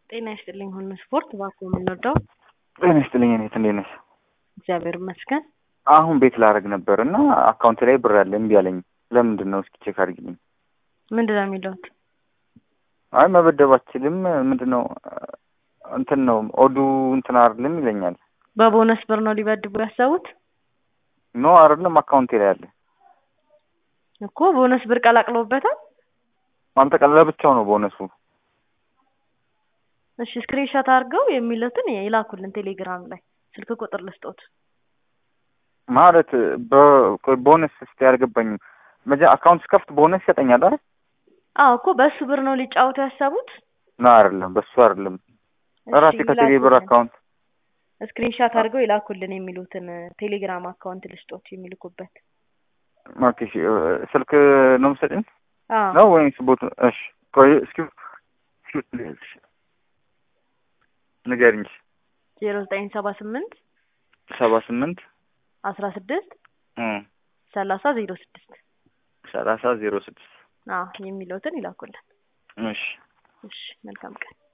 ጤና ይስጥልኝ። ሁሉ ስፖርት እባክዎ የምንወደው ጤና ይስጥልኝ። እኔት እንዴት ነሽ? እግዚአብሔር ይመስገን። አሁን ቤት ላደርግ ነበር እና አካውንት ላይ ብር አለ እምቢ አለኝ። ለምንድን ነው? እስኪ ቼክ አድርጊልኝ። ምንድን ነው የሚለውት? አይ መበደብ አትችልም። ምንድን ነው እንትን ነው ኦዱ እንትን አይደለም ይለኛል። በቦነስ ብር ነው ሊበድቡ ያሰቡት ኖ አይደለም አካውንቴ ላይ አለ እኮ ቦነስ ብር ቀላቅለውበታል። ማንጠቀለለ ብቻው ነው ቦነሱ። እሺ ስክሪንሾት አድርገው የሚሉትን ይላኩልን ቴሌግራም ላይ ስልክ ቁጥር ልስጦት። ማለት በቦነስ እስቲ አልገባኝም። መጀ አካውንት ስከፍት ቦነስ ይሰጠኛል አይደል? አዎ እኮ በእሱ ብር ነው ሊጫወቱ ያሰቡት። ኖ አይደለም፣ በሱ አይደለም። ራሴ ከቴሌ ብር አካውንት ስክሪንሻት አድርገው ይላኩልን የሚሉትን ቴሌግራም አካውንት ልስጦት የሚልኩበት። ኦኬ እሺ፣ ስልክ ነው የምትሰጪኝ አዎ ነው ወይስ ቦት? እሺ ቆይ እስኪ እስኪ ንገሪኝ። ዜሮ ዘጠኝ ሰባ ስምንት ሰባ ስምንት አስራ ስድስት ሰላሳ ዜሮ ስድስት ሰላሳ ዜሮ ስድስት አዎ የሚሉትን ይላኩልን። እሺ እሺ መልካም ቀን።